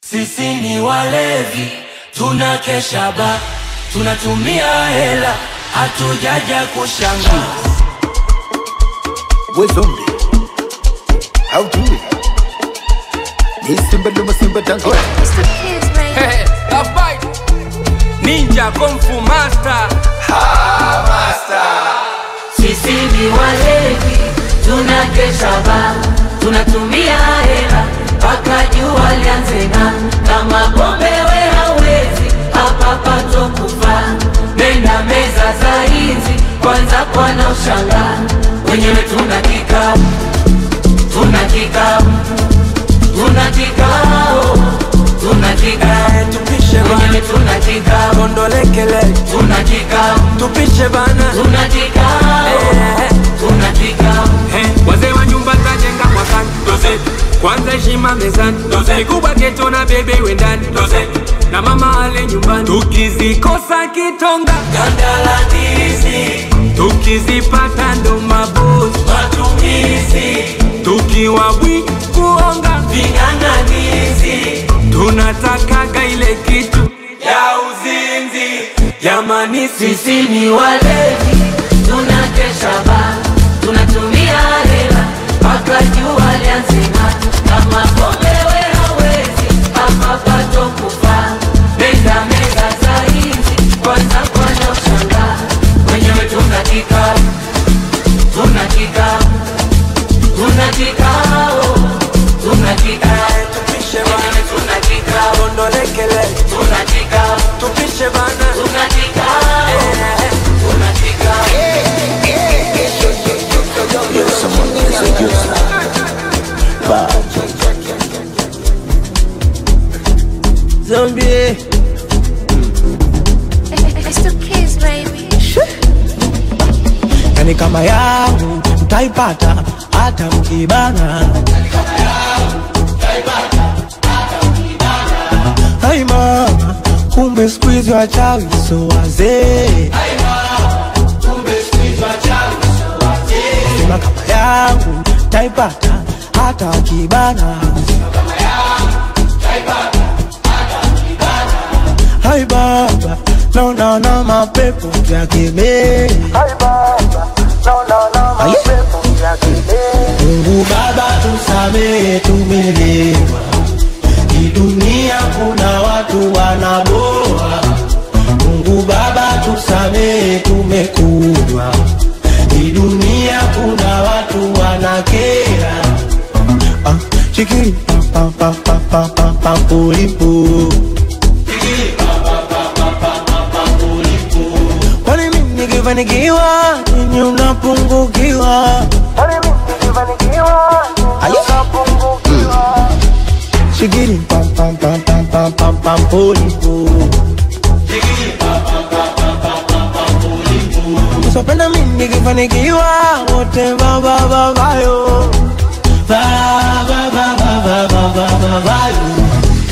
Sisi ni walevi, tunakesha ba, tunatumia hela, hatujaja kushanga. We zombie. How do it? Ni simba luma simba dango. Abai, Ninja Kung Fu Master. Sisi ni walevi, tunakesha ba, tunatumia hela mpaka jua lianze ng'aa. Kama pombe we hawezi, hapa pato kufa. Nenda meza za hizi, kwanza kwana ushangaa. Wenyewe tuna kikao, tuna kikao, tuna kikao, tuna kikao. Tupishe Wenyewe bana, tuna kikao, kondolekele. tuna kikao, Tupishe bana, tuna kikao, Eh. tuna kikao. Eh, wazee wa nyumba tajenga mwakani doze kwanza heshima mezani doze kubwa geto na bebe wendani doze na mama ale nyumbani tukizikosa kitonga ganda la ndizi tukizipata ndo mabosi matumizi tukiwa bwi kuonga ving'ang'anizi tunatakaga ile kitu ya uzinzi jamani sisi Sisi ni walevi, tunakesha ba, tunatumia hela mpaka jua lianze ng'aa. Kama pombe we hawezi, hapa pato kufa. Nenda meza za hizi, kwanza kwana ushangaa. Wenyewe tuna kikao, tuna kikao, tuna kikao, tuna kikao. tupishe Wenyewe tuna kikao, kondolekele tuna kikao, tupishe bana tuna kikao, tuna kikao. Yo, someone is a user. Bad. Zombie It's the kids, baby. yani kama yangu mtaipata hata mkibana Hai mama, kumbe siku hizi wachawi so wazee sema kama yangu taipata hata wakibana Hai baba, naona na mapepo yakemea Aye. Mungu Baba tusamehe, tumelewa. Hii dunia kuna watu wanaboa. Mungu Baba tusamehe, tumekunywa. Hii dunia kuna watu wanakera. Ah, chikiri pa pa pa pa pa pa pulipu. Kwani mimi nikifanikiwa ninyi unapungukiwa? Aye. Shigiri pam pam pam pam pam pam pam polipo. Usipenda mimi nikifanikiwa wote baba baba yo. Ba ba ba ba ba ba ba ba ba yo.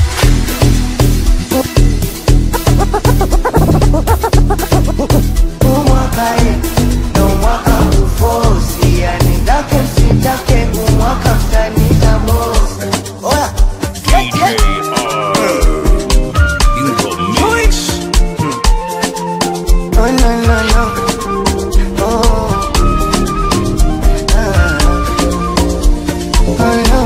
umwaka e ndo mwaka kufosi yani ndake msitake umwaka mtanita bosi oya Oh, no, no, no. Oh. Ah. Oh, no.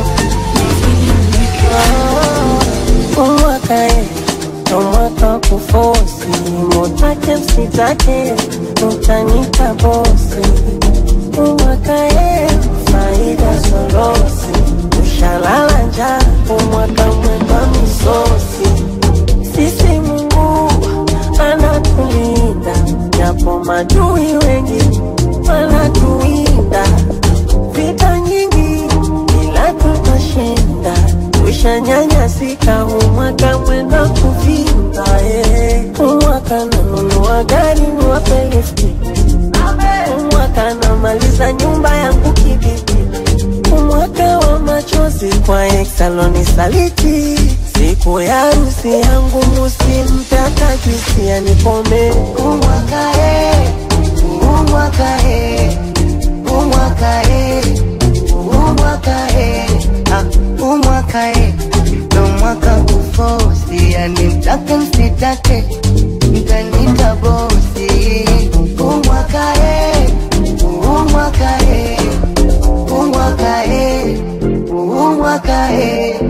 Oh, mwaka e ndo mwaka kufosi mutake msitake mutanita bosi umwaka e faida sorosi ushalala njaa umwaka mwema misosi sisi Mungu anatulinda japo madui wengi wanatuinda vita nyingi ila tutashinda tushanyanyasika umwaka mwenda kuvinda eh. umwaka nanunua gari niwape lifti umwaka namaliza nyumba yangu kibiti umwaka wa machozi kwa eksaloni saliti siku ya harusi yangu musimpe hata juisi ya nipome umwaka e umwaka e umwaka e umwaka e ah, umwaka e ndo mwaka kufosi kufosi, yani mtake msitake, mtanita bosi. Umwakae, umwakae, umwakae, umwakae.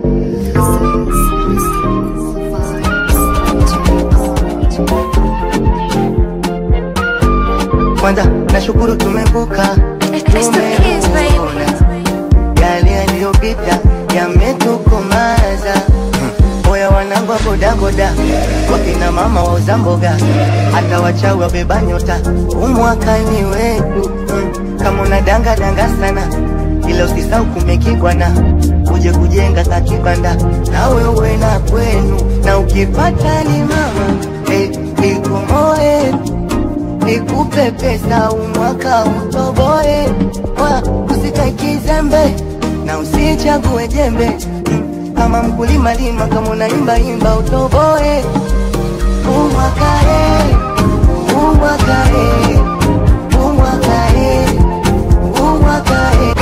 Kwanza nashukuru tumevuka, It's the kids, baby. yale yaliyopita yametukomaza. Oya wanangu wa bodaboda, wakina mama wauza mboga, hata wachawi wabeba nyota, umwakani wetu mm. Kama unadanga danga sana, ila usisau kumekigwana, uje kujenga kakibanda na wewe na kwenu, na ukipata ni mama eh, ikomoe nikupe pesa umwaka utoboe, wa usitaki zembe na usichague jembe Mm, kama mkulima lima, kama unaimba imba utoboe, umwakae umwakae umwakae umwakae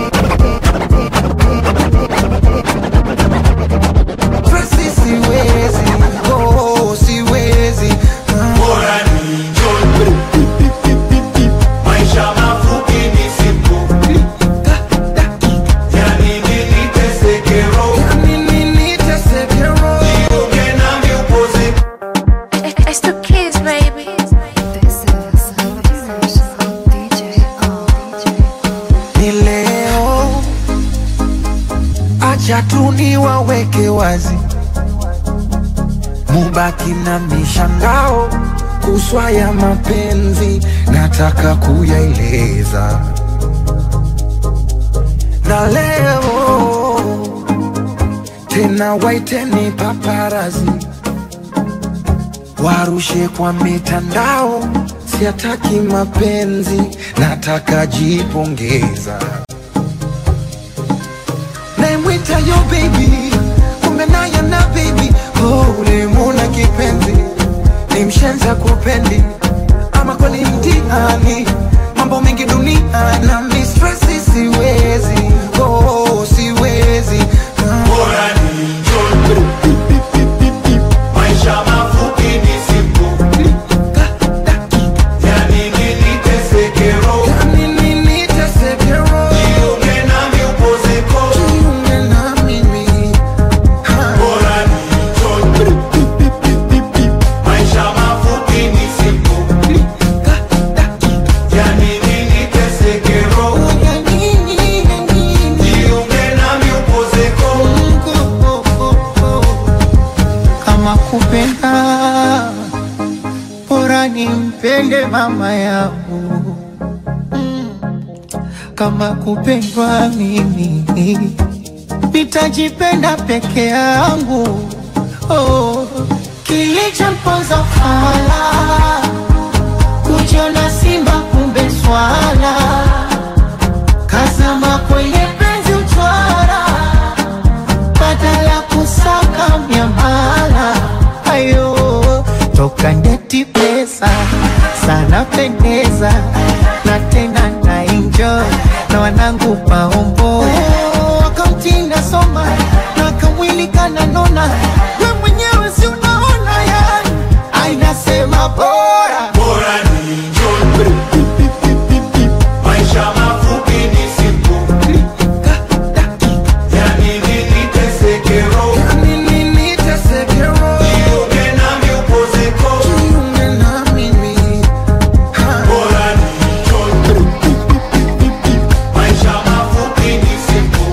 Tracy siwezi, oh, siwezi Bora ni njoni. Maisha mafupi ni siku. Yani nini teseke roho. Nini niteseke roho Jiunge nami upoze It's the kids, baby. ni leo, acha tu niwaweke wazi, mubaki na mishangao kuswa ya mapenzi, nataka kuyaeleza na leo tena, waiteni paparazi warushe kwa mitandao, siataki mapenzi, nataka jipongeza. Naimwita yo baby, kumbe naye na baby, oh, ulimuna kipenzi, ni mshenza kupendi, ama kweli mtihani, mambo mengi dunia na mistresi, siwezi, oh, siwezi ah. Bora ni njoni. Maisha mafupi ni siku. Yani nini teseke roho. Nini niteseke roho, Jiunge nami upoze ko. jiunge na mimi Bora ni njoni. Maisha mafupi ni siku. Yani nini teseke roho. Jiunge nami upoze ko. kama kupenda bora nimpende mama yangu Mm. kama kupendwa mimi nitajipenda peke yangu oh. kilichomponza fala kujiona simba kumbe swala kazama kwenye penzi uchwara badala kusaka miamala ayo toka ndeti pesa sana pendeza na tena na enjoy na wanangu maombo wakamtinda soma na kamwili kananona we mwenyewe si unaona yani ainasema bora Bora ni njoni. Maisha mafupi ni siku. Yani nini teseke roho. Nini niteseke roho, Jiunge nami upoze ko. jiunge na mimi Bora ni njoni. Maisha mafupi ni siku.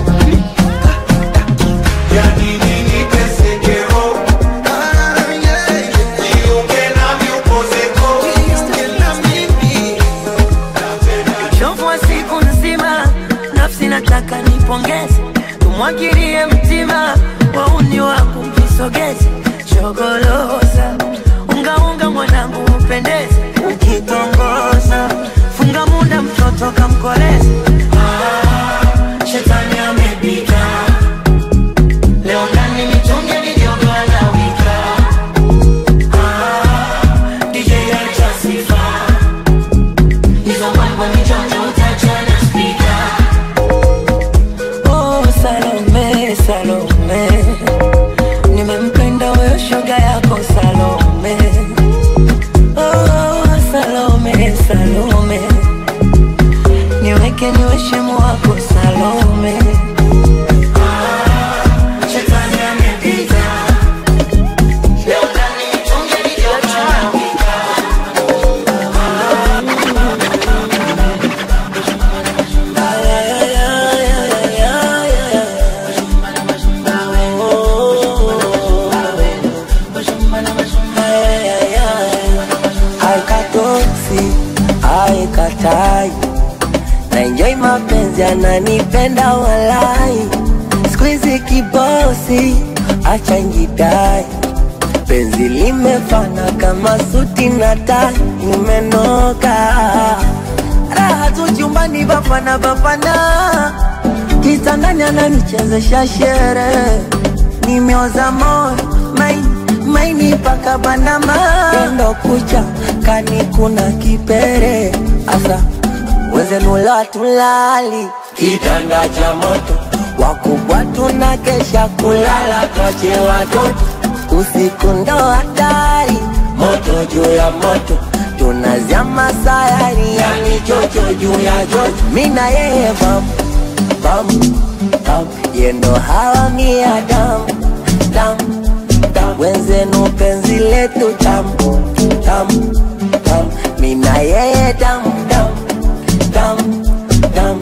mapenzi ananipenda walai skuizi kibosi acha njidai penzi limefana kama suti na tai nimenoka raha tu chumbani bapana bapana kitandani ananichezesha shere nimeoza moyo maini maini paka bandama endo kucha kani kuna kipere asa wenzenula tulali kitanda cha moto wakubwa tuna kesha kulala twache watoto usiku ndo hatari moto juu ya moto tunazama sayari yani chocho juu ya chocho mina yeye bam bam bam yendo hawa mia dam dam dam wenzenu penzi letu tam tam tam mina yeye dam dam dam dam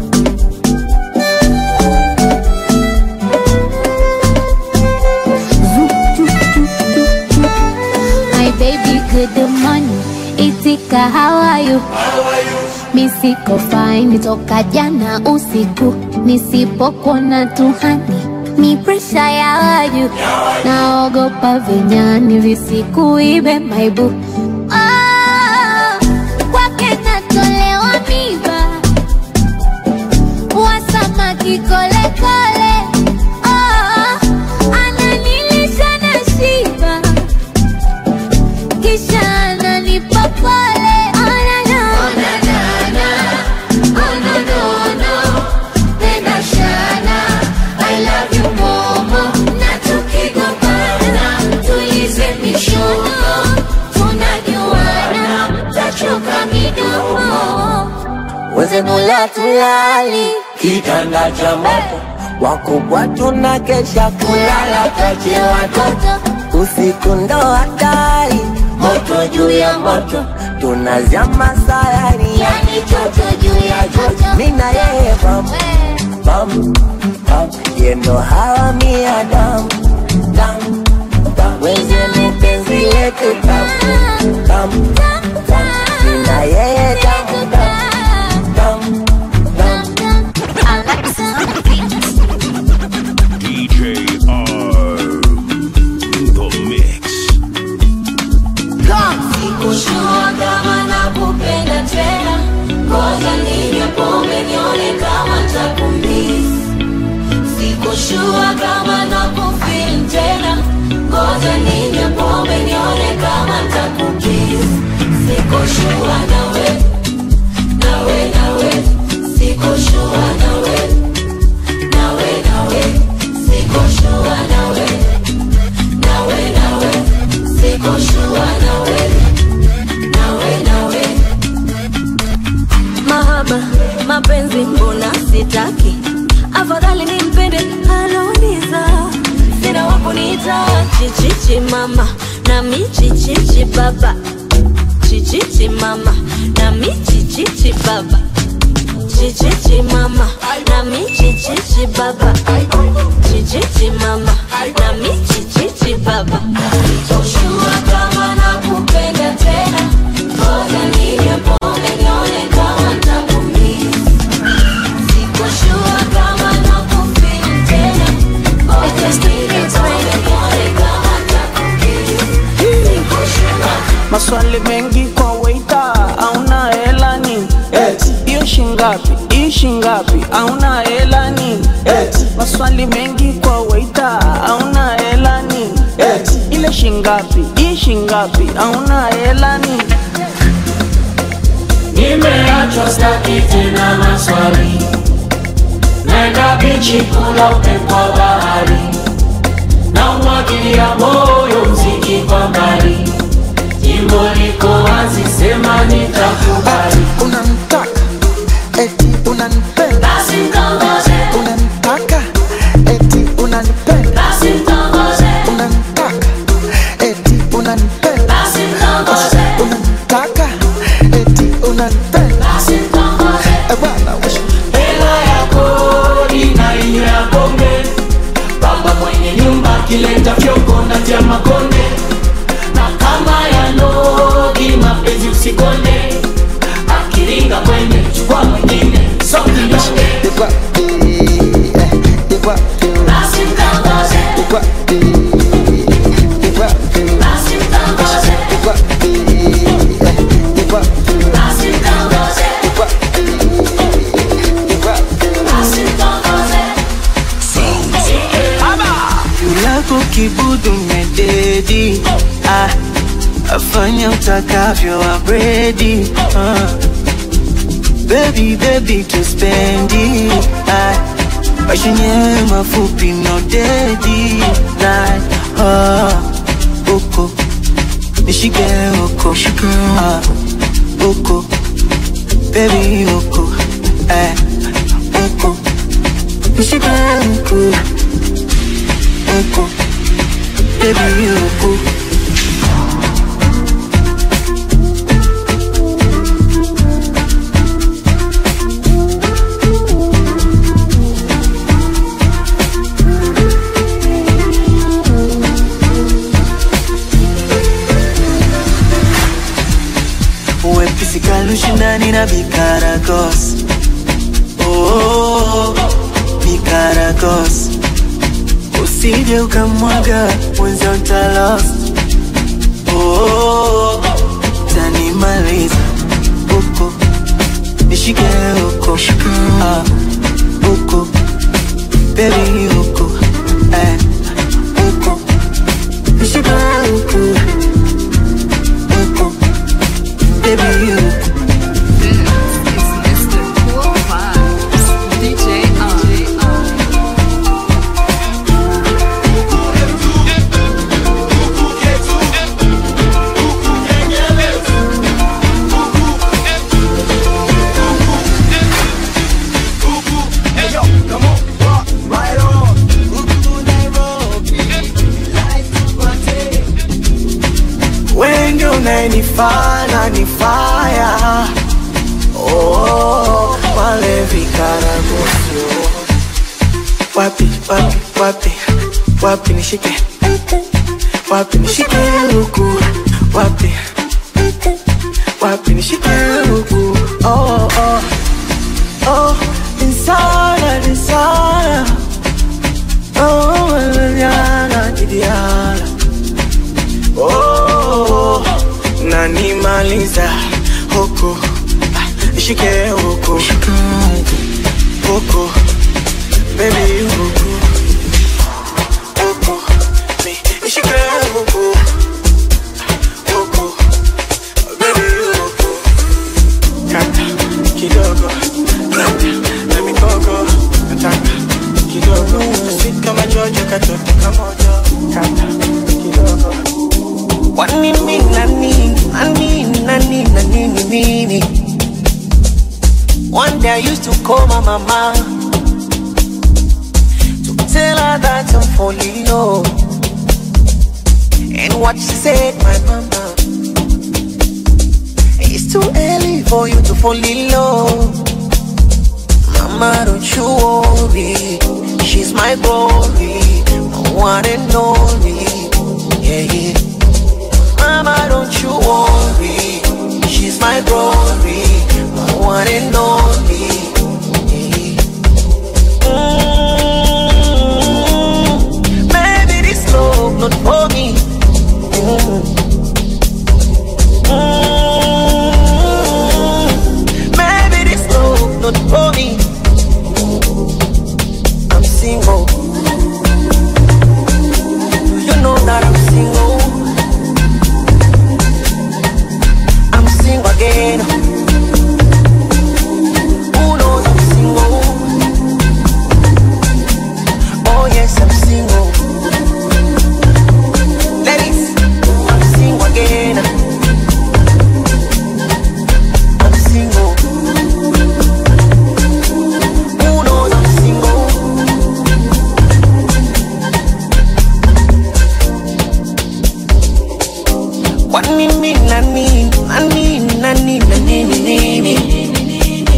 My baby, good morning. Itika, how are you? Mi siko fine toka jana usiku, nisipokuona tuhani ni presha ya waju, naogopa vinyani visikuibe maibu Ah, kwake natolewa miba wasamaki kolekole Ah, ananilisha na shiba kisha ananipa pole Oh, na, na. Oh, no, no, no. Penda shana. I love you, momo. Na tukigombana, tulize mishono. Tunajuana, tachoka midomo. wenzenula tulali kitanda cha moto wakubwa tuna kesha kulala twache watoto usiku ndo hatari moto juu ya moto tunazama sayari yani chocho juu ya chocho mina yeye bam bam bam yendo hawa mia dam dam dam wenzenu penzi letu tam tam tam mina yeye dam dam dam dam DJ R. The Mix. Sikushua kama nakupenda tena, ngoja ninywe pombe nione kama ntakumisi. Sikushua kama nakufeel tena, ngoja ninywe pombe nione kama ntakukisi. Sikushua nawe, nawe, nawe, sikushua nawe, nawe, nawe, sikushua nawe, nawe, nawe, sikushua nawe, nawe, nawe. Mahaba, mapenzi mbona sitaki, afadhali nimpende aloniza. Sina wakuniita chichichi mama na michichichi baba, chichichi mama na michichichi baba, chichichi mama na michichichi baba, chichichi mama na michichichi baba. Sitoshua kama nakupenda tena, ngoja ninywe pombe nione kama ntakumisi. Sikoshua kama nakufeel tena, ngoja ninywe pombe nione kama ntakumisi. Sikoshua maswali mengi kwa weita auna hela ni hiyo shingapi hii shingapi auna hela ni maswali mengi kwa weita auna hela ni ile shingapi hii shingapi auna hela ni Nimeachwa staki tena maswali, naenda bichi kula upepo wa bahari, na umwagilia moyo mziki kwa mbali, jimbo liko wazi, sema nitakubali. unanitaka eti unanipenda basi mtongoze, unanitaka eti unanipenda basi mtongoze, unanitaka eti unanipenda basi mtongoze, unanitaka eti unanipenda basi mtongoze. Eh, bwana we. Hela ya kodi na inyo ya pombe, baba mwenye nyumba akileta fyoko na tia makonde, na kama ya nogi mapenzi usikonde, akiringa kwende chukua mwingine De quoi eh, eh, De quoi De quoi eh, De quoi De quoi eh, eh, De quoi De quoi De quoi yulako kibudu mededi ah, afanya utakavyo abredi ah. Baby, baby, tuspendi ah, maisha yenyewe mafupi no dedi night ah, uko nishike uko ah, uko baby uko eh, uko nishike uko uko baby uko wepesi kalushindani na bikaragos oh, bikaragos usije ukamwaga mwenza utalos oh, tanimaliza uko nishike uko ah, uko bebi uko eh, uko nishike uko uko bebi uko wengi unanifana ni faya oh, wale vikaragosio wapi wapi wapi wapi nishike wapi nishike huku wapi wapi nishike huku oh, oh, oh, insana insana oh, manana jidiana oh, nanimaliza huku ah, nishike huku huku baby huku huku mi nishike huku huku baby huku kata kidogo kata na mikogo nataka kidogo sweet kama jojo katoto kamoja kata kidogo wanini nani nani nani nani nini One day I used to call my mama to tell her that I'm falling low. And what she said, my mama, it's too early for you to fall in love. Mama, don't you worry, she's my glory, my one and only. Yeah, yeah. Mama, don't you worry, she's my glory, my one and only. Mm, Maybe this love not for me. Mm. Mm, Maybe this love not for me. I'm single. You know that I'm single. I'm single again. Who knows I'm single? Oh yes, I'm single. Ladies, I'm single again. I'm single. Who knows I'm single? Kwa nini nani nani nani nani nini?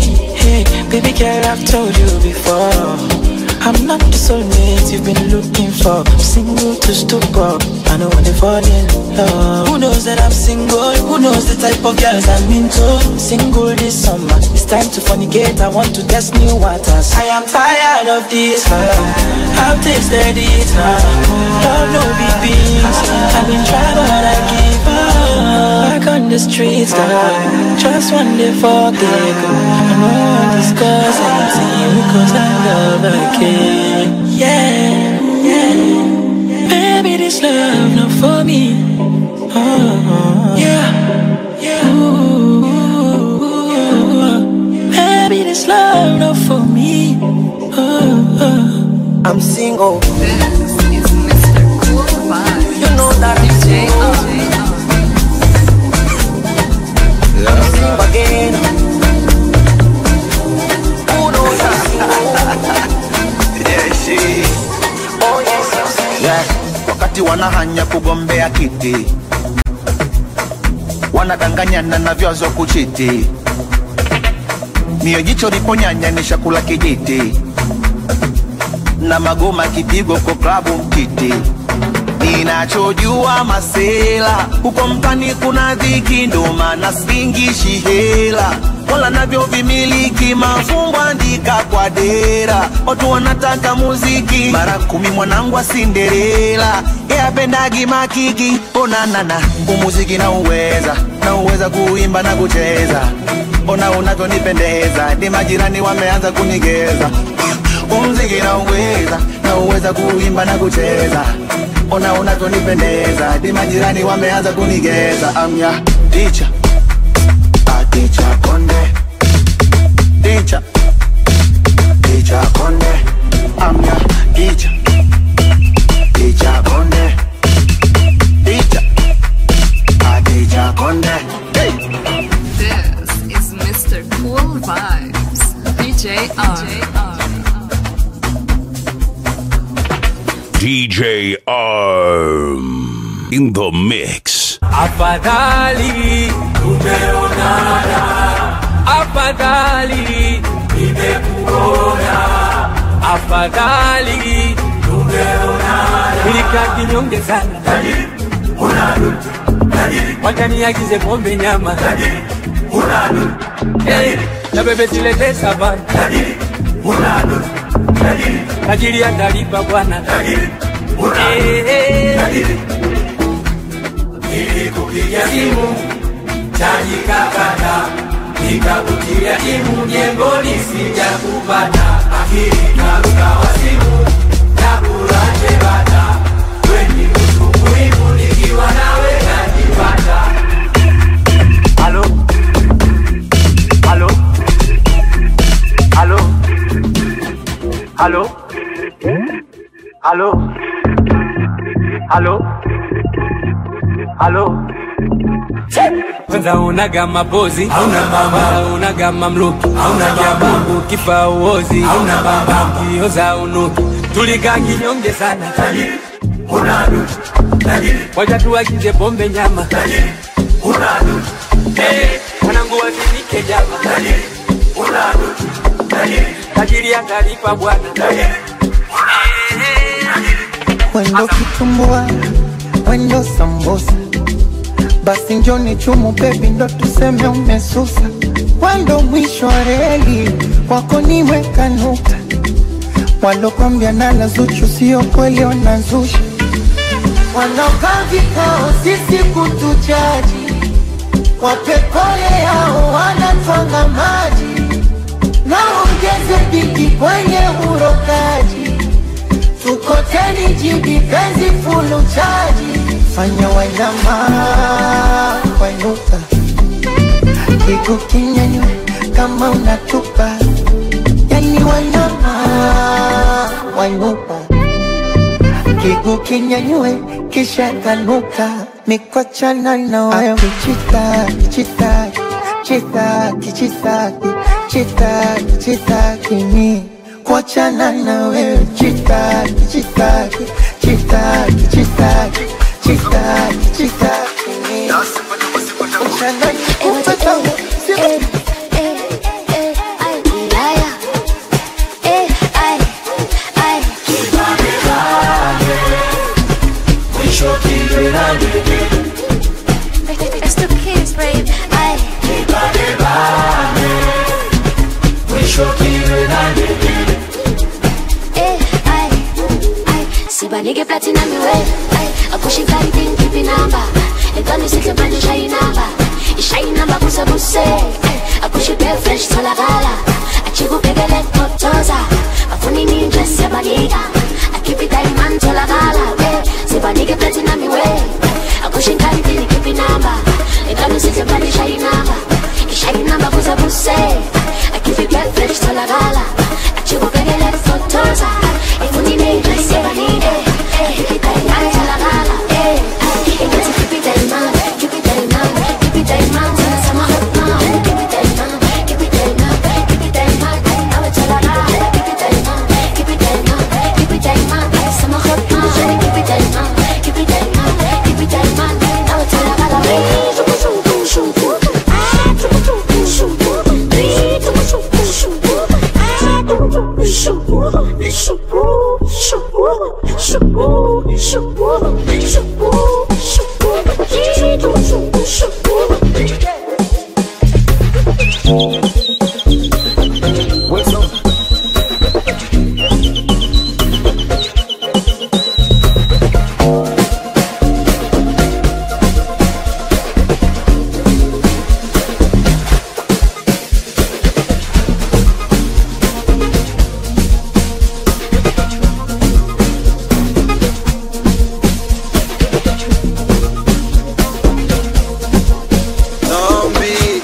Hey, baby girl, I've told you before. I'm not the soulmate you've been looking for? I'm single to stupor. I don't wanna fall in love. Who knows that I'm single? Who knows the type of girls I'm into? Single this summer. It's time to fornicate. I want to test new waters. I am tired of this love. I've tasted it now. Love no big beans. I've been trying but I give up. Back on the streets, girl. Just one day forget. I know I discuss anything because I love again. Yeah, yeah. Baby, this love not for me. Oh, yeah, yeah. Ooh, baby, this love not for me. Oh, oh. I'm single. You know that I'm single. Single again. Who knows I'm single? Oh, yes, I'm single. yeah. wakati wanahanya kugombea kiti wanadanganyana na vyazo kuchiti mio jicho liponyanya ni shakula kijiti na magoma kipigo kwa klabu mtiti ninachojua masela huko mtani kuna dhiki ndo maana singishi hela wala navyo vimiliki mafumbo andika kwa dera watu wanataka muziki mara kumi mwanangu wa sinderela yapendagi makiki onanana umuziki na uweza na uweza kuimba na kucheza ona unavyonipendeza ni majirani wameanza kunigeza umziki na uweza na uweza kuimba na kucheza ona unavyonipendeza ni majirani wameanza kunigeza amya ticha ticha konde ticha ticha konde amya ticha ticha konde ticha ticha konde hey. This is Mr. Cool Vibes, DJ R. DJ Arm in the mix. Afadhali tumeonana, afadhali nimekuona, afadhali tumeonana. Nilikaa kinyonge sana, tajiri unarudi, tajiri wacha niagize pombe nyama, tajiri unarudi, hey, na bebe silete savana, tajiri unarudi, tajiri tajiri atalipa bwana, tajiri unarudi, tajiri nilikupigia simu chaji kakata, nikakutia timu jengoni sijakupata, akili karuka wa simu nakulaje bata, weni mtu muhimu nikiwa nawe najipata. Halo, halo, halo, halo, halo, halo halo kwanza unaga mapozi hauna mama unaga mamluki hauna jabu ukifa uozi hauna baba ukioza unuki tulikaa kinyonge sana tajiri unadu tajiri wacha tuagize pombe nyama tajiri unadu hey, mwanangu wazinike jama tajiri unadu tajiri tajiri atalipa bwana tajiri Wendo kitumbua, wendo sambusa, basi njoni chumu bebi, ndo tuseme umesusa. Wendo mwisho wa reli, kwako nimeweka nukta. Walokwambia nala Zuchu sio kweli, wanazusha. Wanaokaa vikao sisi kutujaji, wapepole yao wanatwanga maji, na ongeze bigi kwenye urokaji tukoteni jibi penzi fulu chaji fanya wanyama wainuka kigu kinyanywe kama unatupa yani wanyama wainuka kigu kinyanywe kisha kanuka mikwachana na wewe chitaki chitaki chitaki chitaki chitaki chitaki mi kuachana na wewe chitaki chitaki chitaki chitaki chitaki chitaki mi Uchana nikupe tamu, sio- nige platinum iwe akushikari thing kipi namba ekani sihle manje shayi namba ishayi namba buse buse akushipe fresh tholakala achikubhekele kotoza afuni ninje siyabanika akipi diamond tholakala we sibanike platinum iwe akushikari thing kipi namba ekani sihle manje shayi namba ishayi namba buse buse akipi fresh tholakala achikubhekele kotoza afuni ninje siyabanika akipi diamond tholakala eh Ingati keep it diamond, keep it diamond, keep it diamond, sana sama hotma. Keep it diamond, keep it diamond, keep it diamond, nawe tolala. Keep it diamond, keep it diamond, keep it diamond, sama hotma. Keep it diamond, keep it diamond, keep it diamond, nawe tolala. Shuku shuku shuku, ah shuku shuku shuku, eh shuku shuku shuku, ah shuku shuku shuku shuku shuku shuku shuku. Zombie.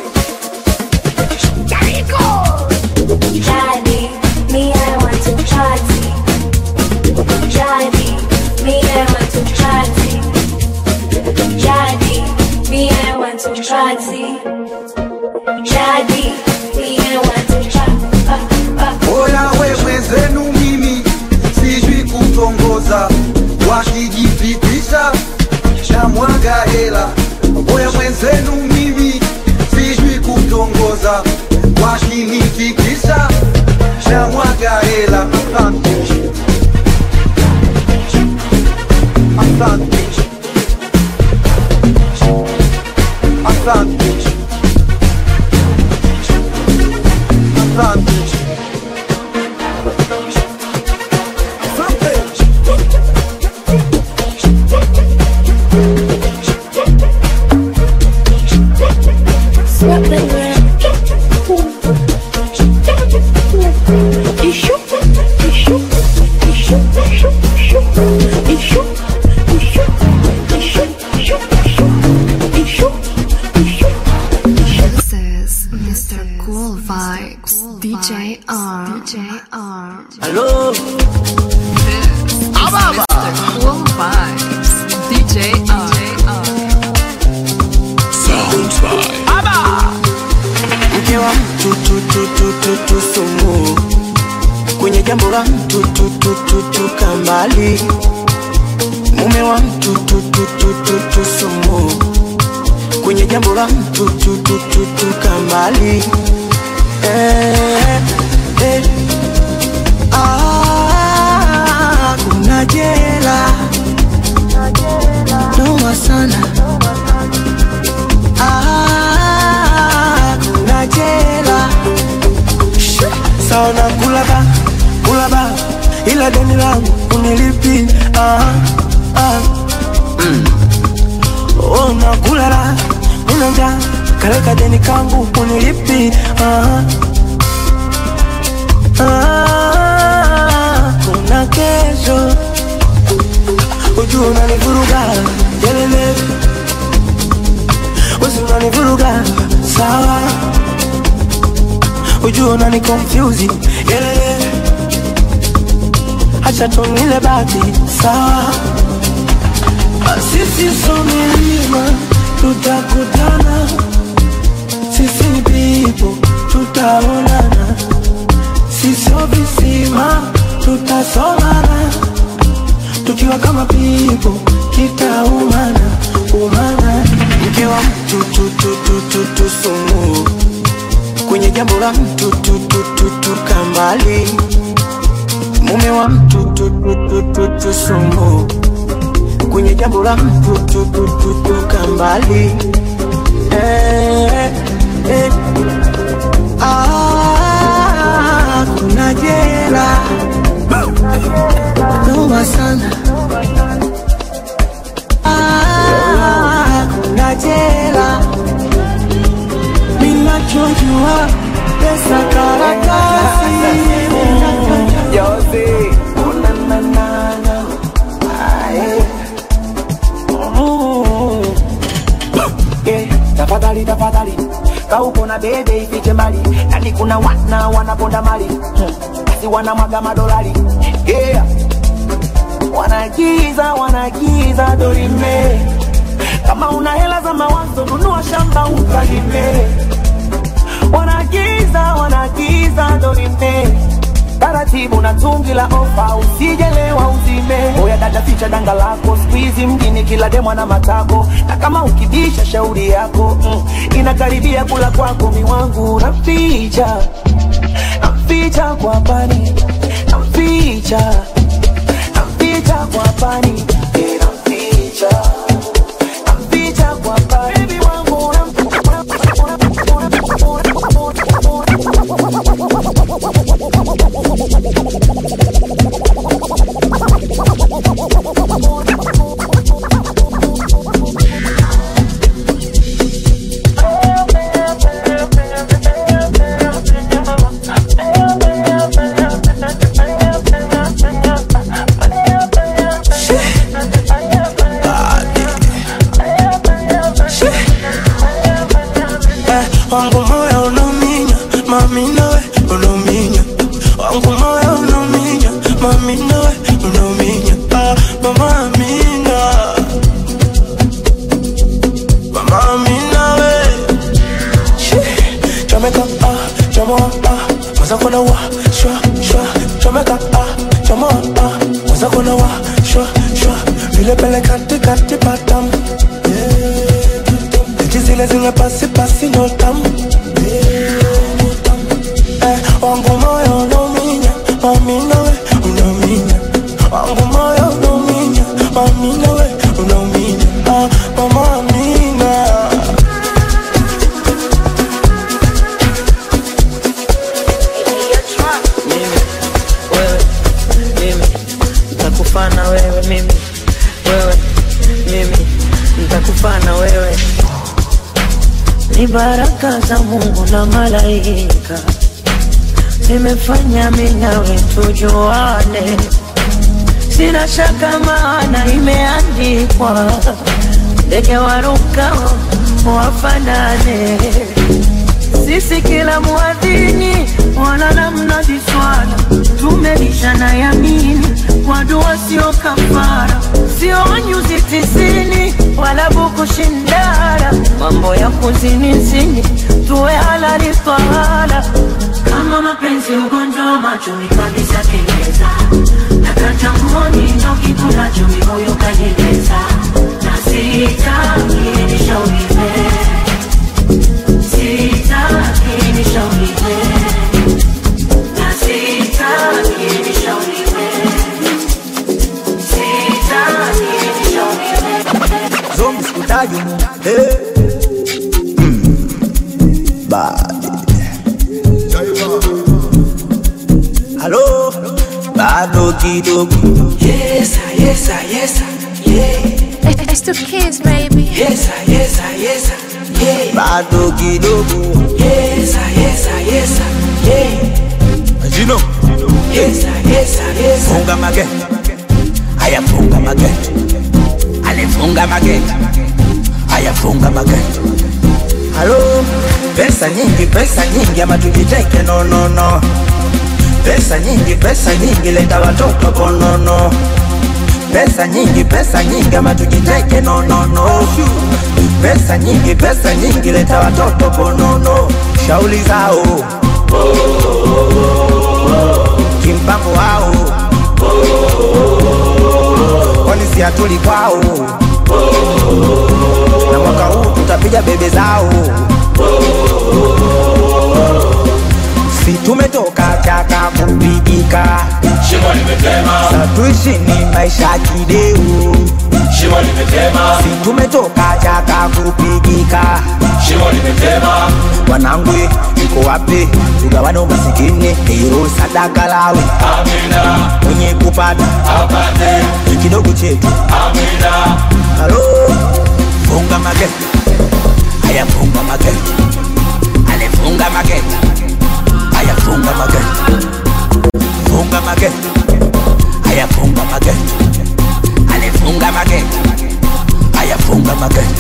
Try me, me I want to try to. Try me, me I want to try to. Try me, me I want to try to. Try me, me I want to try. Uh, uh. Oya wewe zenu mimi sijui kutongoza, wakijipitisha shamwaga hela. Oya mwenzenu mimi sijui kutongoza, wakinifikisha shamwaga hela. Asante. Asante. Asante. Asante. This is Mr. Cool Vibes, DJ R. DJ R. Hello. This is Mr. Cool Vibes, DJ R. Sounds by mke wa mtu tu tu tu tu tu sumu kwenye jambo la mtu tu tu tu tu kambali mume wa mtu tu tu tu tu tu sumu kwenye jambo la mtu tu tu tu tu kambali eh, eh. Ah, kuna jela noma sana Ah, kuna jela saona kulaba kulaba ila deni langu unilipi ah, ah. Mm. Oh, nakulala nina njaa kaleka deni kangu unilipi ah, ah. kuna kesho ujua unanivuruga yelele wezi unanivuruga sawa ujua unani confuse yelele hacha tunile bati sawa sisi so milima tutakutana sisi ni pipo tutaonana sisio visima tutasomana tukiwa kama pipo kitaumana umana mke wa mtu tu tu tu tu tu sumu kwenye jambo la mtu tu tu tu tu kambali mume wa mtu tu tu tu tu tu sumu kwenye jambo la mtu tu tu tu tu kambali eh, eh. Ah, kuna jela noma sana pesa karatasi Jose, una na na na. Aye. Mm. Yeah, tafadhali tafadhali kauko na bebe ifiche mbali yani kuna wana wanaponda mali Hmm. basi wanamwaga madolari yeah. wanagiza wanagiza dorime kama una hela za mawazo nunua shamba ukalime wanagiza wanagiza dorime taratibu na tungi la ofa usijelewa uzime oya dada ficha danga lako skuizi mjini kila demwa na matako na kama ukibisha shauri yako mm, inakaribia kula kwako miwangu naficha naficha kwa pani naficha naficha kwa pani eh, naficha naficha kwa pani Baby wangu Eh, wangu moyo unauminya mami nawe unauminya wangu moyo unauminya mami nawe unauminya ah, mama amina mama amina we Shh, chomeka ah chomoa ah mwaza kona wa shwa shwa chomeka ah chomoa ah mwaza kona wa shwa shwa vile pele kati kati patam Eti zile zinge pasi pasi no tam Eh, wangu moyo unauminya mami nawe unauminya wangu moyo unauminya mami nawe unauminya ah, mama amina mimi wewe mimi nitakufana wewe mimi wewe mimi nitakufana wewe ni baraka za Mungu na malaika zimefanya mimi nawe tujuane, sina shaka maana imeandikwa, ndege warukao wafanane sisi kila muadhini wala namna viswala tumelishana yamini kwa dua sio kafara sio nyuzi tisini wala buku shindara mambo ya kuzinizini tuwe halali twala kama mapenzi ugonjwa wa machoni kabisa kengeza nakachangoni ndo kitu nacho mimoyo kanyegeza na sitaki nishauriwe Sitaki nishauriwe. Na sitaki nishauriwe. Sitaki nishauriwe. Zombi sikutaji mu hey. mm. Bad. Halo bado kidogo Yes, ah, yes, ah, yes, ah, yeah. It's the kids, baby. Yes, ah, yes, ah, yes, ah, yeah. bado kidogo Yes, ah, yes, ah, yes, ah, yeah. Jino Yes, ah, yes, ah, yes, ah. funga mageti haya funga mageti alifunga mageti haya funga mageti halo pesa nyingi pesa nyingi ama tujiteke no no no pesa nyingi pesa nyingi leta watoto konono pesa nyingi pesa nyingi ama tujiteke no no no pesa nyingi pesa nyingi leta watoto konono shauli zao kimpango wao kwani si hatuli kwao na mwaka huu tutapiga bebe zao si tumetoka chaka kupigika Shimo limetema, sa tuishini maisha ya kideu shimo limetema, si tumetoka chaka kupigika shimo limetema, wanangu iko wapi tugawane umasikini hilo sadaka lawe amina, mwenye kupata apate, ni kidogo chetu amina, halo funga mageti haya funga mageti alifunga mageti magenge ayafunga magenge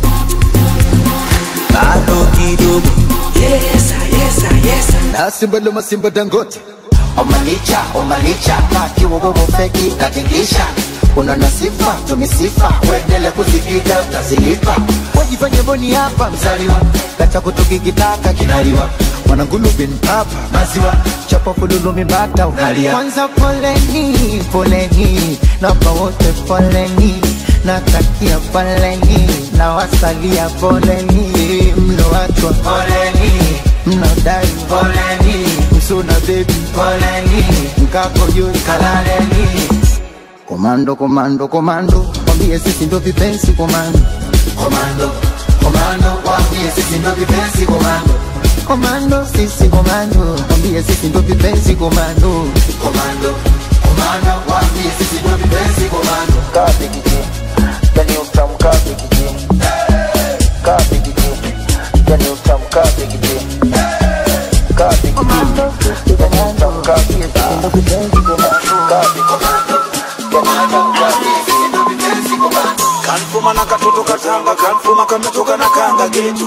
bado kidogo yesa yesa yesa na simba loma simba dangote omalicha omalicha kakiwogogo feki katingisha una na sifa tumisifa uendele kuzipiga utazilipa wajifanye boni hapa mzaliwa kacha kutukikitaka kinaliwa mwanangulubin papa maziwa chapa fululumi bata unalia kwanza poleni poleni namba wote poleni natakia poleni na wasalia poleni mlowachwa poleni mnadai poleni msuna bebi poleni mkako juu kalaleni komando komando komando wambie sisi ndo vipenzi komando komando komando wambie sisi ndo vipenzi komando komando sisi komando wambie sisi ndo vipenzi komando komando komando wambie sisi ndo vipenzi komando kabe kiji yani utamu kabe kiji kabe kiji yani utamu kabe kiji kabe kiji yani utamu kabe kiji ndo vipenzi komando kabe komando kanfuma na katoto katanga kanfuma kametoka na kanga getu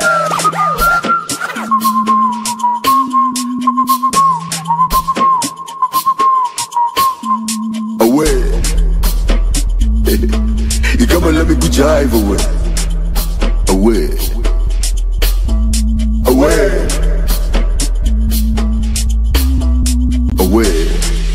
away. you come and let me put your hive away. Away. Away. Away.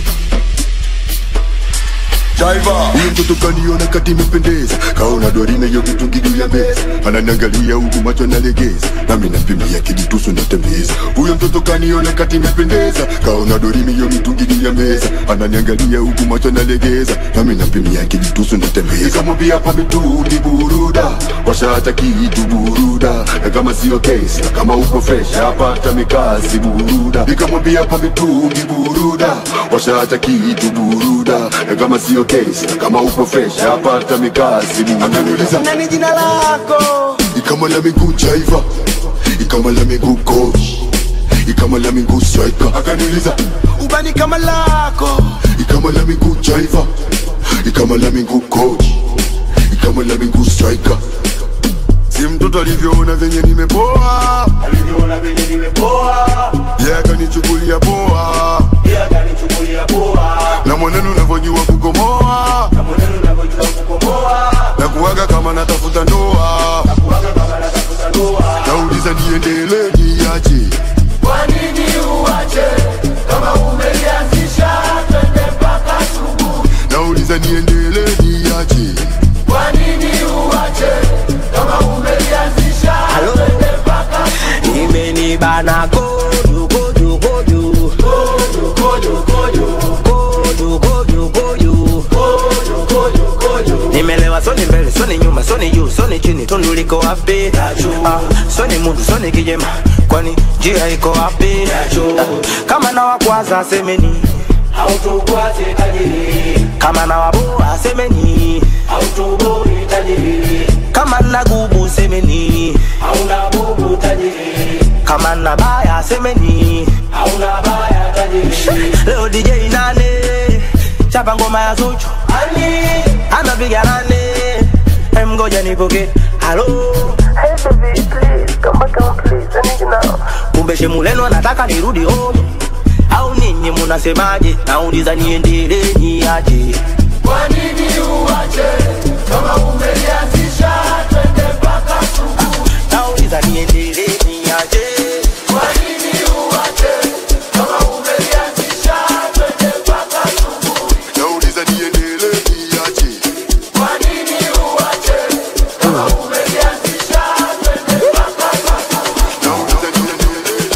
Driver. Huyo mtoto kaniona kati imependeza kaona dorina hiyo kitungi juu ya meza ananiangalia huku macho nalegeza nami napimia kijitusu natembeza huyo mtoto kaniona kati imependeza kaona dorimi hiyo mitungi juu ya meza ananiangalia huku macho nalegeza nami napimia kijitusu natembeza nikamwambia pa mitungi buruda washata kitu buruda na kama sio kesi na kama uko fresh hapata mikasi buruda nikamwambia pa mitungi buruda washata kitu buruda na kama sio kesi na kama uko fresh hapata mikasi buruda akaniuliza nani jina lako ikama la miguu jaiva ikama la miguu coach ikama la miguu striker akaniuliza ubani kama lako ikama la miguu jaiva ikama la miguu coach ikama la miguu striker si mtoto alivyoona venye nimepoa alivyoona venye nimepoa ye akanichukulia poa yeye akanichukulia poa na mwenendo unavyojua kukomoa na mwenendo unavyojua kukomoa na kuwaga kama natafuta ndoa na kuwaga kama natafuta ndoa nauliza niendelee niache kwa nini uache kama umelianzisha twende mpaka asubuhi nauliza niendelee niache kwa nini uache kama umelianzisha twende mpaka imenibana koju koju koju kojo kojo kojo koju koju koju kojo kojo kojo nimelewa soni mbele soni nyuma soni juu soni chini tundu liko wapi ah, soni mundu soni kijema kwani njia iko wapi ah, kama na wakwaza semeni hautukwaze tajiri kama na waboa semeni hautuboi tajiri kama na gubu semeni hauna bubu tajiri kama na baya semeni hauna baya tajiri leo DJ nane chapa ngoma ya Zuchu ani anapiga nane Em, ngoja nipoke halo Hey baby, please come back home, please. I need you now. kumbe shemuleno anataka nirudi home au ninyi munasemaje nauliza niendelee niaje kwa nini uache kama umelianzisha twende mpaka asubuhi nauliza niendelee niaje kwa nini uache kama umelianzisha twende mpaka asubuhi nauliza niendelee niache kwa nini uache kama umelianzisha twende mpaka asubuhi nauliza niendelee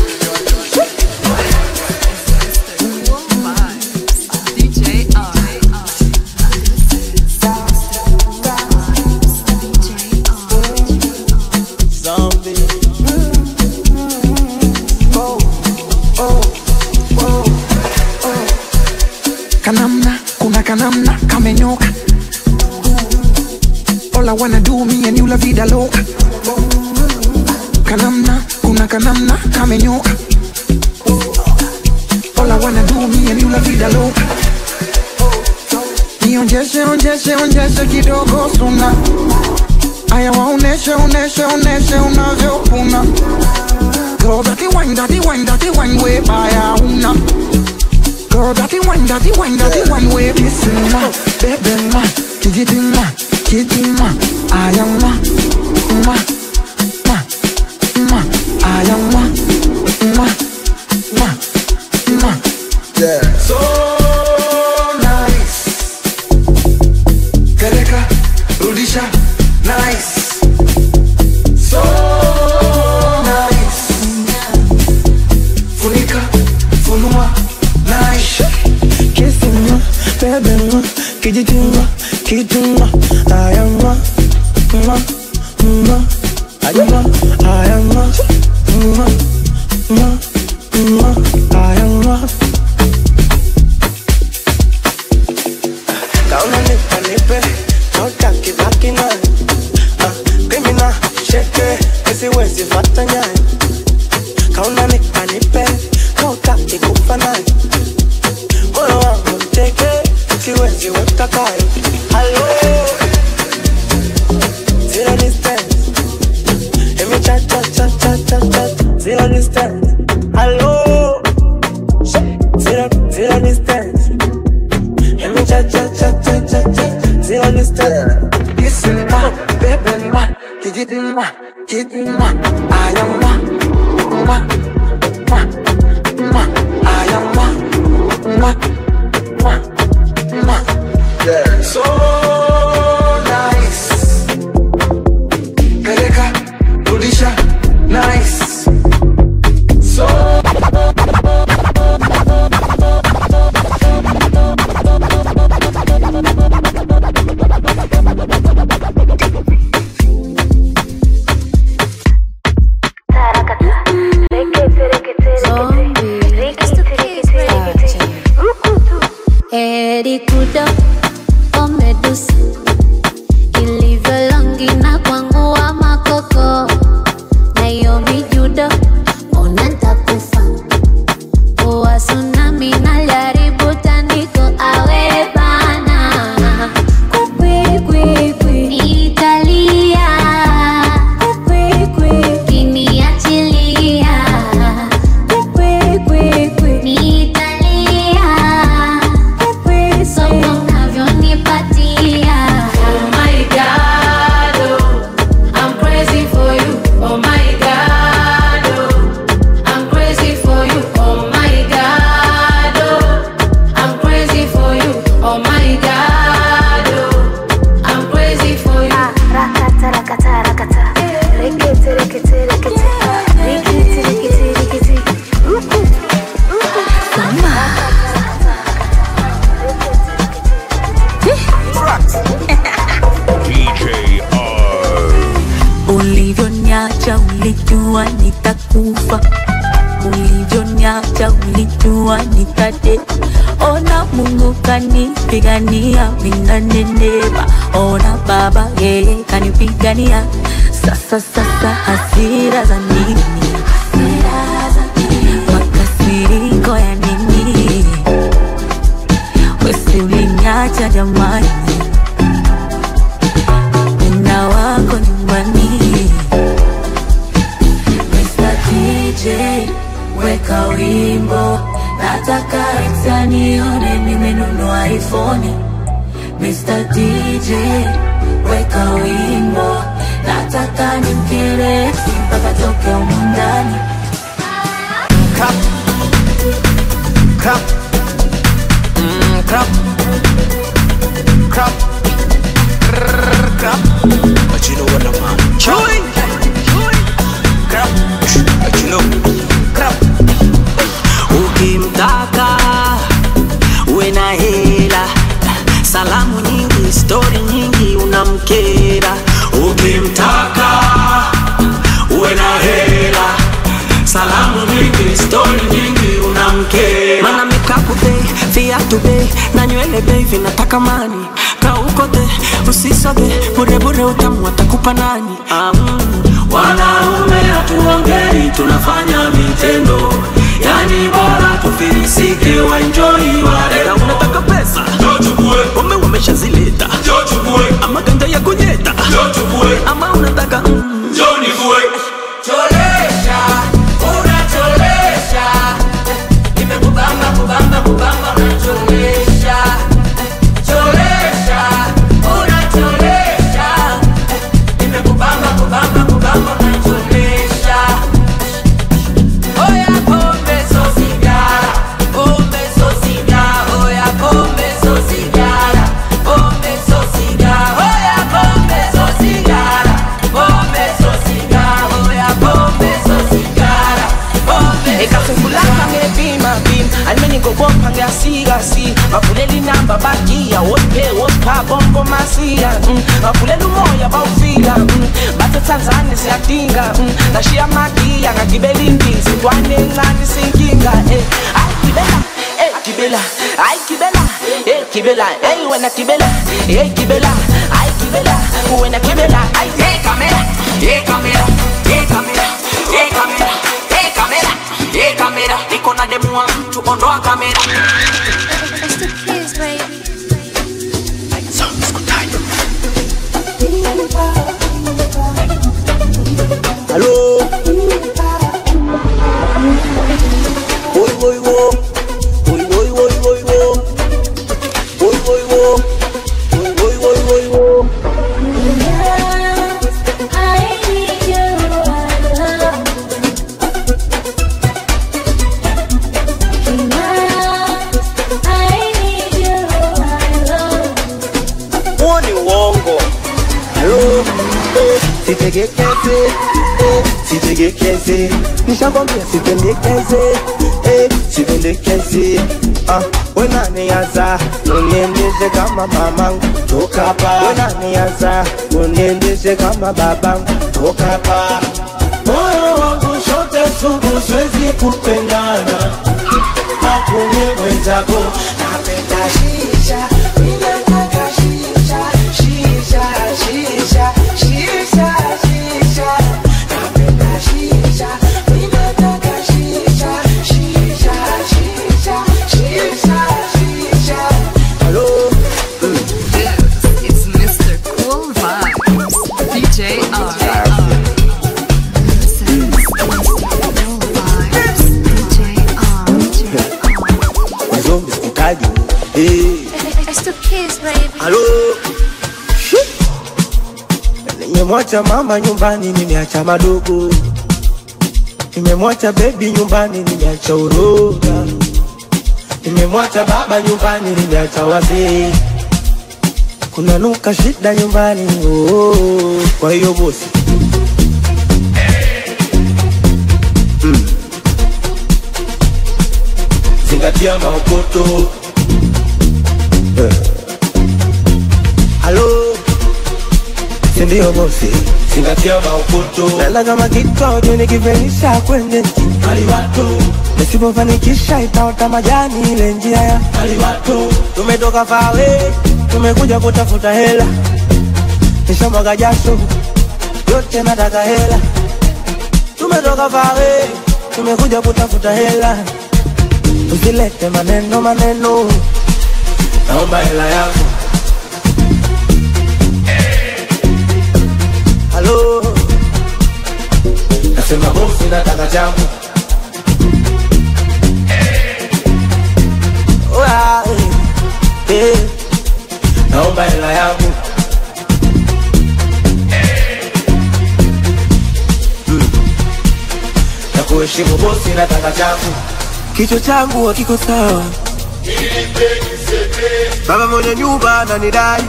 kanamna kuna kanamna kamenyoka all I wanna do me and you la vida loca kanamna kuna kanamna kamenyoka all I wanna do me and you la vida loca nionjeshe onjeshe onjeshe kidogo suna aya waoneshe oneshe oneshe unavyopuna Girl, dirty wine, dirty wine, dirty wine, way baya una Girl, dirty wine, dirty wine, dirty wine, way kissing ma, baby ma, kitty ma, kitty ma, I am ma, ma, ma, ma, I am ma, ma, ma, ma. Yeah. So nice. Peleka, rudisha, nice. So nice. Funika, funua, nice. Kissing ma, baby ma, kitty ma, kitty ma, I am ma, ma, ma, I am ma, I am ma, ma, ma, ma, I am ma. Kauna nipa nipe, toka kibaki naye Ah, Criminal, sheke, nisiwezi fata nyaye Kauna nipa nipe, toka kikufa naye Moyo wangu mteke, siwezi weka kaya Hello Zero distance Emi cha cha cha cha cha cha Zero distance Hello Zero, zero distance Emi cha cha cha cha cha cha Zero distance Listen ma, baby ma, kitty ma, kitty ma, I am ma, ma, ma, ma, I am ma, ma, ma, ma. Yeah. So nice. Peleka, rudisha, nice. So Heri kudo omedusa ilivyo longi na kwangu wa makoko na hiyo mijudo ona ntakufa uwa tsunami nalyaribu tandiko awe bana kwikwikwi italia kwikwikwi kiniachilia kwikwikwi nitalia somo unavyonipatia Oh my God, oh, I'm crazy for you. Oh my God, oh, I'm crazy for you. Oh my God, oh, I'm crazy for you. Oh my God, oh, I'm crazy for you. Rakata, rakata, rakata. Rekete, rekete, rekete. Rekete, rekete, rekete. Ruku, ruku. DJ R. ulivyoniacha ulijua nitakufa ulivyoniacha ulijua nitate ona mungu kanipigania minaneneva ona baba yeye kanipigania sasa sasa hasira za nini makasiriko ya nini wesi ulinyacha jamani na wako nyumbani Mr. DJ weka wimbo nataka exanione nimenunua iphone Mr. DJ weka wimbo nataka nimkere mpaka toke humu ndani Crap. Crap. Mm, crap. Crap. Grrr, crap. But you know what I'm on. Chewy. Crap. But you know. Crap. ukimtaka uwe na hela salamu nyingi stori nyingi unamkera ukimtaka uwe na hela salamu nyingi stori nyingi unamkera mana mikapu bei viatu bei na nywele bei vinataka mani kaukote usisoge burebure utamu atakupa nani um, wanaume hatuongei tunafanya vitendo yani bora tufilisike waenjoi wale unataka pesa umeume umeshazileta ama ganja ya kunyeta ama unataka mm. Cholesha, unacholesha. Nimekubamba, kubamba, kubamba, unacholesha. Cholesha, unacholesha. Nimekubamba, kubamba, kubamba, unacholesha. Oya pombe so sigara, pombe so sigara, oya pombe so sigara, pombe so sigara, oya pombe so sigara, pombe so sigara, oya pombe so sigara, pombe ikafungulaka ngepima pima alimenigoboka ngeasigasi bavulela inamba bagiya wope wopa bombo masiya mm. bavulela umoya bawufika mm. bathe tanzania siyadinga mm. ngashiya magiya ngagibela indizi ntwane encane sinkinga eh. ayi gibela eh, gibela ayi gibela eh, gibela ey wena gibela eh, gibela ayi gibela wena gibela ayi Hey camera, hey camera, hey camera, hey camera, hey camera, hey camera. Niko na demu wa mtu, ondoa kamera. Hello. Boy, boy, wo. Boy, boy, boy, boy, wo. Boy, boy, wo. Boy, boy, boy, boy, wo. Huo ni uongo. Hello. Eh, Sitegekeze, eh, sitegekeze, nishakwambia sipendekeze, eh, sipendekeze. Ah, wenaniaza uniendeshe kama mamangu, toka hapa. Wenaniaza uniendeshe kama babangu, toka hapa. moyo wangu shote sugu, siwezi kupendana na kumye mwenzako. Napenda shisha, ninataka shisha, shisha, shisha, shisha, shisha. Napenda shisha, ninataka shisha, shisha, shisha, shisha, shisha. Hello. It's Mr. Cool Vibes, DJ R. Mazombi sikutaji. Eh, It's the kids, baby. Halo. Nimemwacha mama nyumbani, nimeacha madogo. Nimemwacha bebi nyumbani, nimeacha uroga. Nimemwacha baba nyumbani, nimeacha wazee. Kuna nuka shida nyumbani, oh, kwa hiyo bosi Mm. Zingatia maokoto Eh. Halo, sindio bosi? Zingatia maokoto. Nala kama kitu audio nikivenisha kwenye Aliwato. Nisipofanikisha itaota majani ile njia ya Aliwato. Tumetoka fawe, tumekuja kutafuta hela. Nishamwaga jasho, yote nataka hela. Tumetoka fawe, tumekuja kutafuta hela. Usilete maneno maneno, naomba hela yangu. Halo, nasema bosi, nataka changu. Oya, eh, eh, naomba hela yangu. Mm. Nakuheshimu bosi, nataka changu. Kichwa changu hakiko sawa, baba mwenye nyumba ananidai.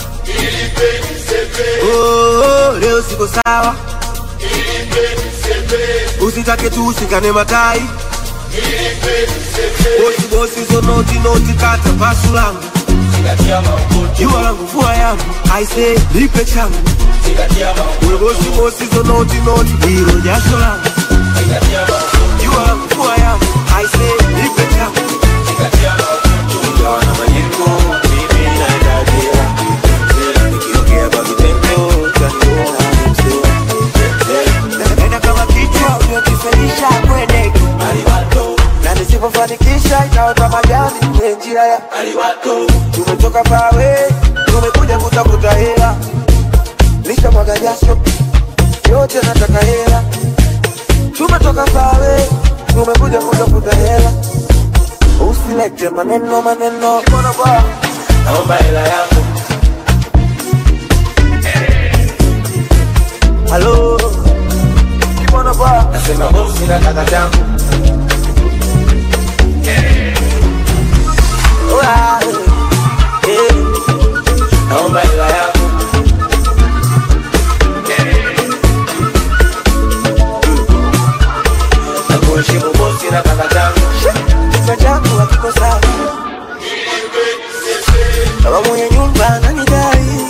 Oh, oh, leo siko sawa, usitake tu ushikane matai. Bosi bosi, zo noti noti, kata pasu langu, jua langu, vua yangu, aise nipe changu. Uwe bosi bosi, zo noti noti, hilo jasho langu, jua langu, vua yangu, aise nipe changu. Ingawa na majengo, mimi naendaje? Nikiongea kwa vitendo, utaniona ni mzee. Nenda kama kichwa uliokifelisha kwende na nisipofanikisha itaota majani kwenye njia ya tumetoka pawe mwaga jasho yote nataka hela tumetoka pawe tumekuja kutafuta hela usilete maneno maneno mbona kwa naomba hela yangu halo mbona kwa nasema bosi nataka changu Oya, eh, naomba hela yangu nakuheshimu bosi na kaka changu kichwa changu hakiko sawa kama mwenye nyumba ananidai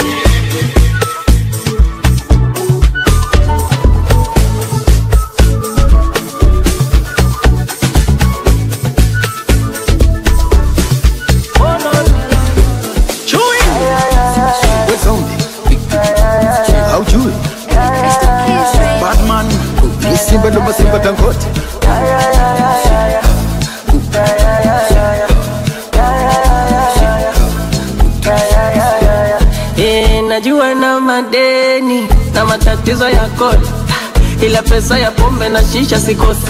haujui batman ni simba ndo masimba tangote Eh, najua na madeni na matatizo ya kodi, ila pesa ya pombe na shisha sikosi.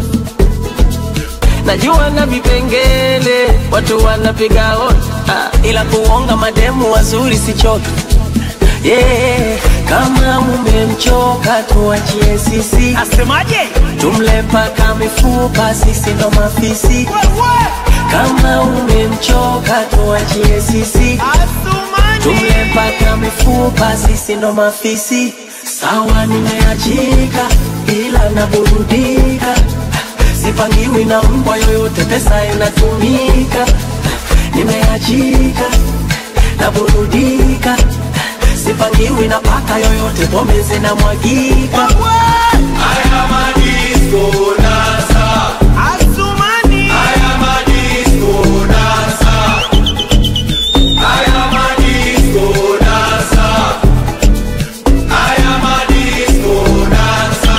Najua na vipengele watu wanapiga hodi, ah, ila kuonga mademu wazuri sichoki. Yeah, kama mumemchoka tuachie sisi. Asemaje? Tumle paka mifupa, sisi ndo mafisi. Kama umemchoka tuachie sisi. Tumle paka mifupa, sisi ndo mafisi. Sawa, nimeachika ila naburudika, sipangiwi na mbwa yoyote, pesa inatumika. Nimeachika naburudika, sipangiwi na paka yoyote, pombe zinamwagika. Haya madisko nasa. Asumani. Haya madisko nasa. Haya madisko nasa. Haya madisko nasa.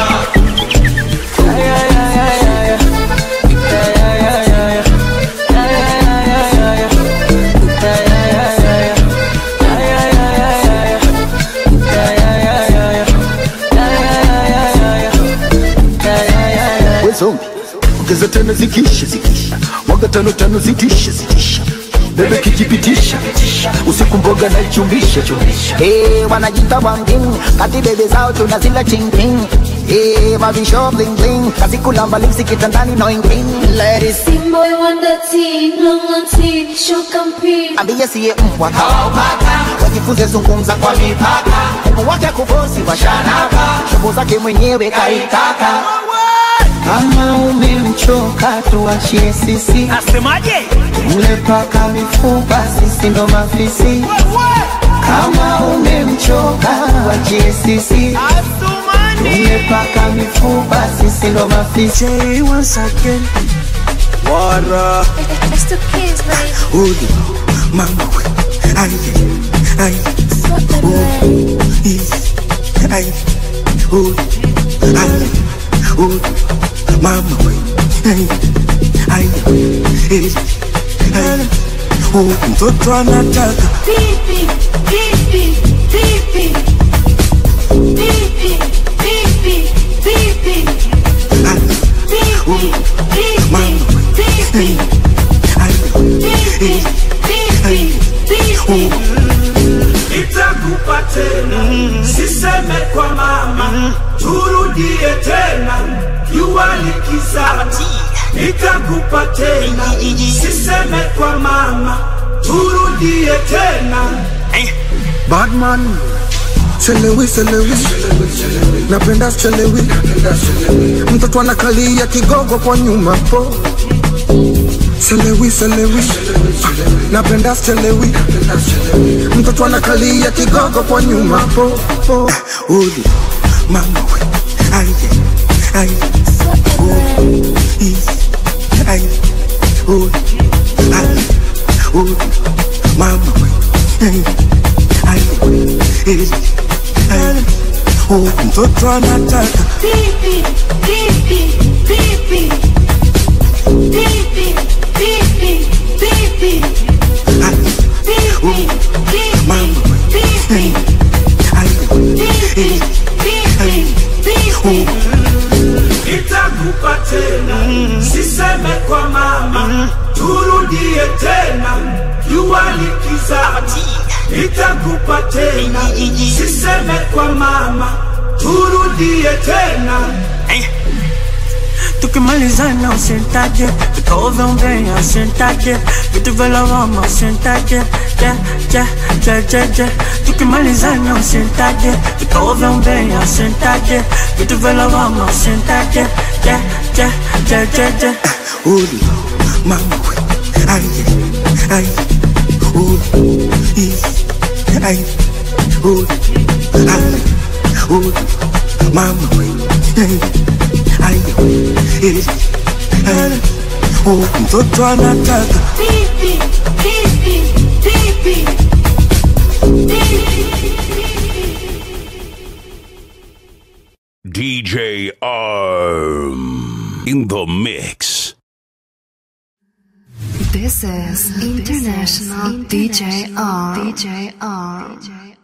we zombi ongeza tano zikisha zikisha mwaga tano tano zitisha zitisha bebe kijipitisha usiku mboga na ichumbisha chumbisha Eh, wanajita wangin kati bebe zao tunazila chingking Eh, mavisho bling bling kazi kulamba lipsi kitandani no ingling Ladies Boy wonder teen, long on teen, show campaign. ambie siye mbwa kaopaka wajifunze zungumza kwa mipaka Mungu wake kufosi washanaka shobo zake mwenyewe kaitaka kama umemchoka tuachie sisi asemaje mle paka mifupa sisi ndo mafisi kama umemchoka tuachie sisi tumepaka mifupa sisi ndo mafisi once again Wara It's the kids, baby. Udi Mama we Aye Aye Udi Aye Udi Aye Udi Mama we Aye Aye Aye Aye Udi Mtoto anataka Pipi, pipi, pipi. Pipi, pipi, pipi. Pipi, pipi, pipi. Pipi, pipi, pipi. Nitakupa tena, siseme kwa mama, turudie tena, jua likizama. Nitakupa tena, siseme kwa mama, turudie tena. Badman Chelewi, chelewi Napenda chelewi Mtoto anakalia kigogo kwa nyuma po Chelewi, chelewi Napenda chelewi Mtoto anakalia kigogo kwa nyuma po po Udi Mama we Aye Aye Udi Is Aye Udi Aye Udi Mama we Aye Aye Is Aye Udi Mtoto anataka Pipi, pipi, pipi. Pipi, pipi, pipi. Pipi, pipi, pipi. Pipi, itakupa tena siseme kwa mama turudie tena jua likizama itakupa tena siseme kwa mama turudie tena tukimalizana usentaje tukaoveombea usentaje vitu vya lawama usentaje je je je je je tukimalizana usentaje tukaoveombea usentaje vitu vya lawama usentaje je je je je je Uli, mama we, ay, ay, uli, i, ay, uli, ay, uli, mama we, ay, ay, eh, ay, oh, mtoto anataka Pipi, pipi, pipi. DJ Arm in the mix. This is International DJ R. DJ R.